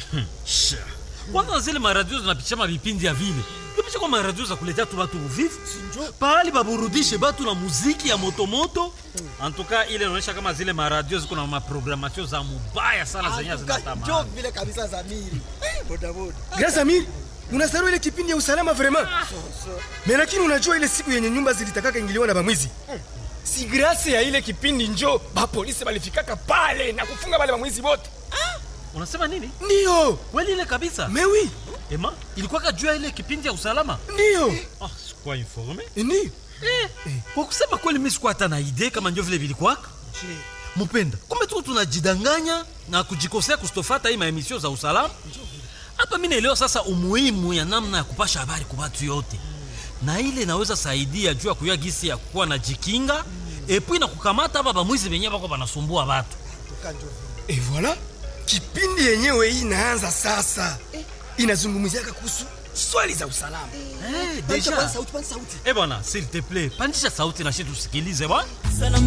Sha. kwanza zile maradio zinapitisha mavipindi ya vile ipisha kwa maradio za kuletea tu batu uvivu pahali baburudishe batu na muziki ya motomoto antuka ile inaonyesha kama zile maradio ziko na maprogramatio za mubaya sana zenye Atuka, njo zinatamani vile kabisa Zamiri. Eh, bodaboda. Grâce Amir, unasahau ile kipindi ya usalama vraiment. Mais lakini unajua ile siku yenye nyumba zilitakaka ingiliwa na bamwizi. Si grâce ya ile kipindi njo ba polisi balifikaka pale na kufunga wale bamwizi wote. unasema nini Ndio. kweli ile kabisa Mais oui, ema ilikuwaka juu ya ile kipindi ya usalama ndio. ah, sikuwa informe Ndio. kwa kusema kweli mi sikuwa hata na idee kama njo vile vilikwaka mupenda kumbe tu tunajidanganya na kujikosea kustofata hii maemisio za usalama hapa mi naelewa sasa umuhimu ya namna ya kupasha habari kwa watu yote na ile inaweza saidia juu ya kuyua gisi ya kuwa na jikinga epui na kukamata hapa bamwizi benyewe bako banasumbua batu Atuka, njo vile. Et voilà. Kipindi yenyewe hii inaanza sasa. Inazungumziaka kuhusu swali za usalama. hey, Pandisha deja kwanza sauti, kwanza sauti. eh bwana s'il te plaît pandisha sauti na shi tusikilize bwana Salamu